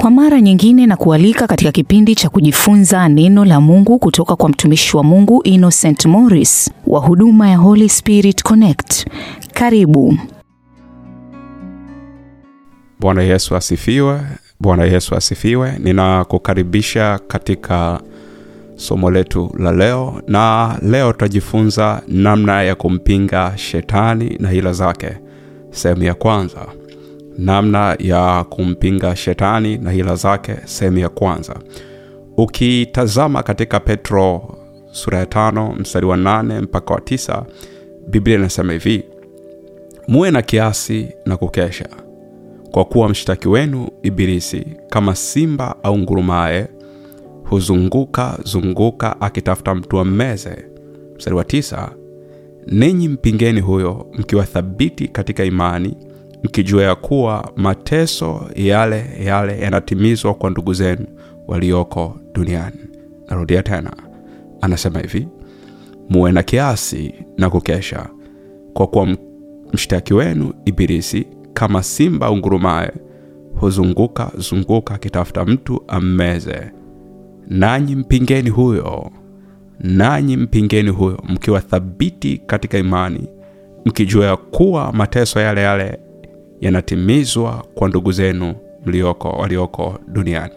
Kwa mara nyingine na kualika katika kipindi cha kujifunza neno la Mungu kutoka kwa mtumishi wa Mungu Innocent Morris wa huduma ya Holy Spirit Connect. Karibu. Bwana Yesu asifiwe. Bwana Yesu asifiwe. Ninakukaribisha katika somo letu la leo, na leo tutajifunza namna ya kumpinga shetani na hila zake. Sehemu ya kwanza, namna ya kumpinga shetani na hila zake, sehemu ya kwanza. Ukitazama katika Petro sura ya tano mstari wa nane mpaka wa tisa Biblia inasema hivi: muwe na kiasi na kukesha, kwa kuwa mshtaki wenu Ibilisi kama simba au ngurumaye huzunguka zunguka akitafuta mtu ammeze. Mstari wa tisa, ninyi mpingeni huyo, mkiwa thabiti katika imani, mkijua ya kuwa mateso yale yale yanatimizwa kwa ndugu zenu walioko duniani. Narudia tena, anasema hivi, muwe na kiasi na kukesha, kwa kuwa mshtaki wenu Ibilisi kama simba ungurumaye huzunguka zunguka akitafuta mtu ammeze. Nanyi mpingeni huyo, nanyi mpingeni huyo, mkiwa thabiti katika imani, mkijua ya kuwa mateso yale yale yanatimizwa kwa ndugu zenu mlioko walioko duniani.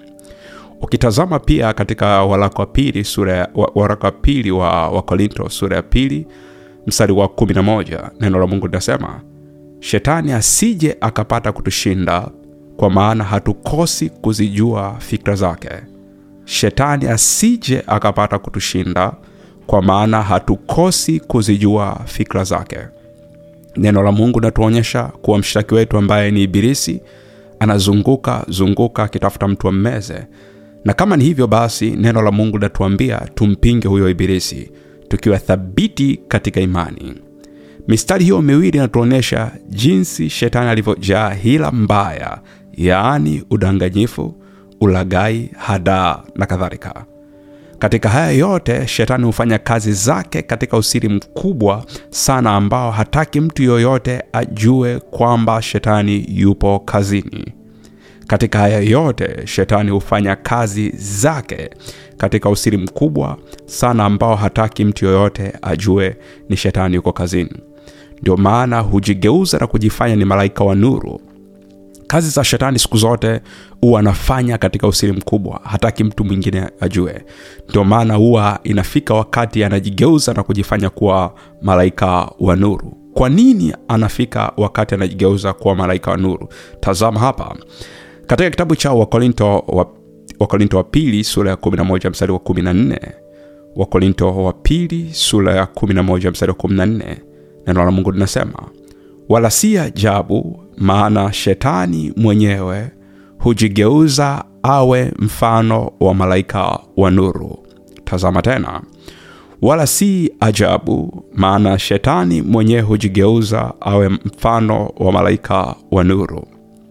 Ukitazama pia katika waraka wa pili sura waraka wa pili wa Wakorinto sura ya pili mstari wa 11 neno la Mungu linasema, shetani asije akapata kutushinda, kwa maana hatukosi kuzijua fikra zake. Shetani asije akapata kutushinda, kwa maana hatukosi kuzijua fikra zake. Neno la Mungu linatuonyesha kuwa mshtaki wetu ambaye ni Ibilisi anazunguka zunguka akitafuta mtu ammeze, na kama ni hivyo basi, neno la Mungu linatuambia tumpinge huyo Ibilisi tukiwa thabiti katika imani. Mistari hiyo miwili inatuonyesha jinsi shetani alivyojaa hila mbaya, yaani udanganyifu, ulagai, hadaa na kadhalika. Katika haya yote shetani hufanya kazi zake katika usiri mkubwa sana ambao hataki mtu yoyote ajue kwamba shetani yupo kazini. Katika haya yote shetani hufanya kazi zake katika usiri mkubwa sana ambao hataki mtu yoyote ajue ni shetani yuko kazini. Ndio maana hujigeuza na kujifanya ni malaika wa nuru. Kazi za shetani siku zote huwa anafanya katika usiri mkubwa, hataki mtu mwingine ajue. Ndio maana huwa inafika wakati anajigeuza na kujifanya kuwa malaika wa nuru. Kwa nini anafika wakati anajigeuza kuwa malaika wa nuru? Tazama hapa katika kitabu cha Wakorinto wa, Wakorinto wa pili sura ya 11 mstari wa 14. Wakorinto wa pili sura ya 11 mstari wa 14, neno la Mungu linasema wala si ajabu, maana shetani mwenyewe hujigeuza awe mfano wa malaika wa nuru. Tazama tena, wala si ajabu, maana shetani mwenyewe hujigeuza awe mfano wa malaika wa nuru.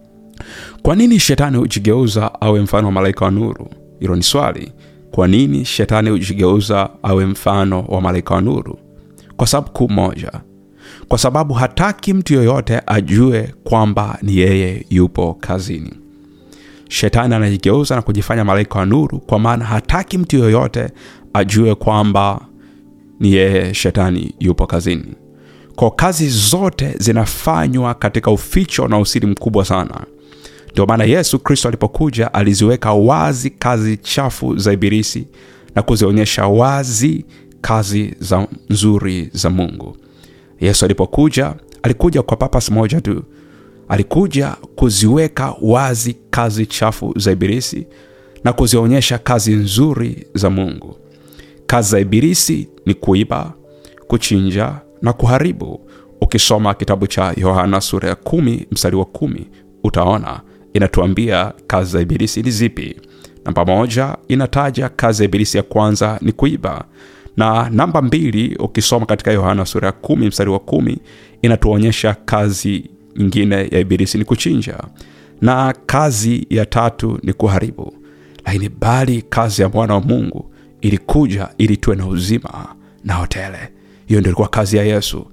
Kwa nini shetani hujigeuza awe mfano wa malaika wa nuru? Hilo ni swali. Kwa nini shetani hujigeuza awe mfano wa malaika wa nuru? Kwa sababu kuu moja kwa sababu hataki mtu yoyote ajue kwamba ni yeye yupo kazini. Shetani anajigeuza na kujifanya malaika wa nuru, kwa maana hataki mtu yoyote ajue kwamba ni yeye shetani yupo kazini. Kwa kazi zote zinafanywa katika uficho na usiri mkubwa sana. Ndio maana Yesu Kristo alipokuja aliziweka wazi kazi chafu za Ibilisi na kuzionyesha wazi kazi za nzuri za Mungu. Yesu alipokuja alikuja kwa papas moja tu, alikuja kuziweka wazi kazi chafu za Ibilisi na kuzionyesha kazi nzuri za Mungu. Kazi za Ibilisi ni kuiba, kuchinja na kuharibu. Ukisoma kitabu cha Yohana sura ya kumi mstari wa kumi utaona inatuambia kazi za Ibilisi ni zipi. Namba moja inataja kazi ya Ibilisi ya kwanza ni kuiba na namba mbili ukisoma katika yohana sura ya kumi mstari wa kumi inatuonyesha kazi nyingine ya ibilisi ni kuchinja na kazi ya tatu ni kuharibu lakini bali kazi ya mwana wa mungu ilikuja ili tuwe na uzima na hotele hiyo ndio ilikuwa kazi ya yesu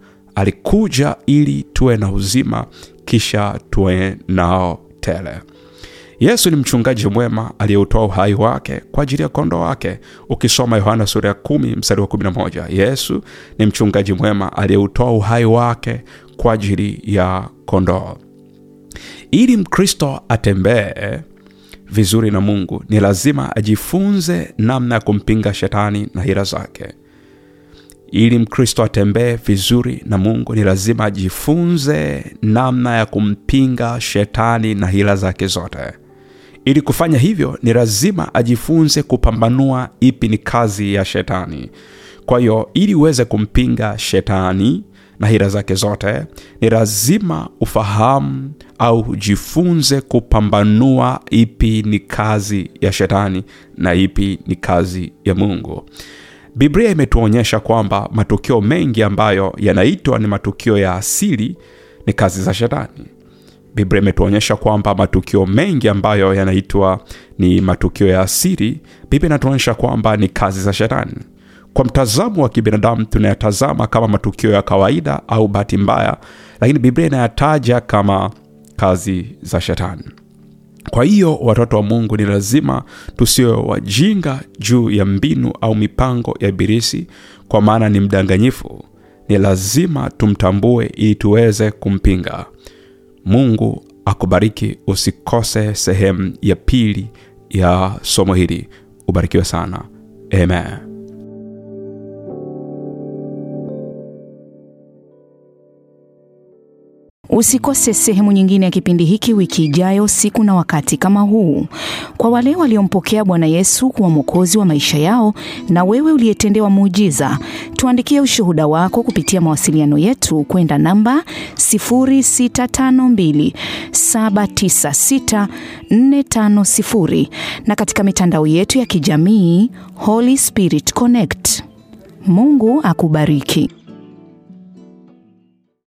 alikuja ili tuwe na uzima kisha tuwe nao tele yesu ni mchungaji mwema aliyeutoa uhai wake kwa ajili ya kondoo wake ukisoma yohana sura ya kumi mstari wa kumi na moja yesu ni mchungaji mwema aliyeutoa uhai wake kwa ajili ya kondoo ili mkristo atembee vizuri na mungu ni lazima ajifunze namna ya kumpinga shetani na hila zake ili mkristo atembee vizuri na mungu ni lazima ajifunze namna ya kumpinga shetani na hila zake zote ili kufanya hivyo ni lazima ajifunze kupambanua ipi ni kazi ya shetani kwa hiyo ili uweze kumpinga shetani na hila zake zote ni lazima ufahamu au ujifunze kupambanua ipi ni kazi ya shetani na ipi ni kazi ya mungu biblia imetuonyesha kwamba matukio mengi ambayo yanaitwa ni matukio ya asili ni kazi za shetani biblia imetuonyesha kwamba matukio mengi ambayo yanaitwa ni matukio ya asili biblia inatuonyesha kwamba ni kazi za shetani kwa mtazamo wa kibinadamu tunayatazama kama matukio ya kawaida au bahati mbaya lakini biblia inayataja kama kazi za shetani kwa hiyo watoto wa mungu ni lazima tusiwe wajinga juu ya mbinu au mipango ya ibilisi kwa maana ni mdanganyifu ni lazima tumtambue ili tuweze kumpinga mungu akubariki usikose sehemu ya pili ya somo hili ubarikiwe sana amen Usikose sehemu nyingine ya kipindi hiki wiki ijayo, siku na wakati kama huu. Kwa wale waliompokea Bwana Yesu kuwa mwokozi wa maisha yao, na wewe uliyetendewa muujiza, tuandikie ushuhuda wako kupitia mawasiliano yetu kwenda namba 0652796450 na katika mitandao yetu ya kijamii Holy Spirit Connect. Mungu akubariki.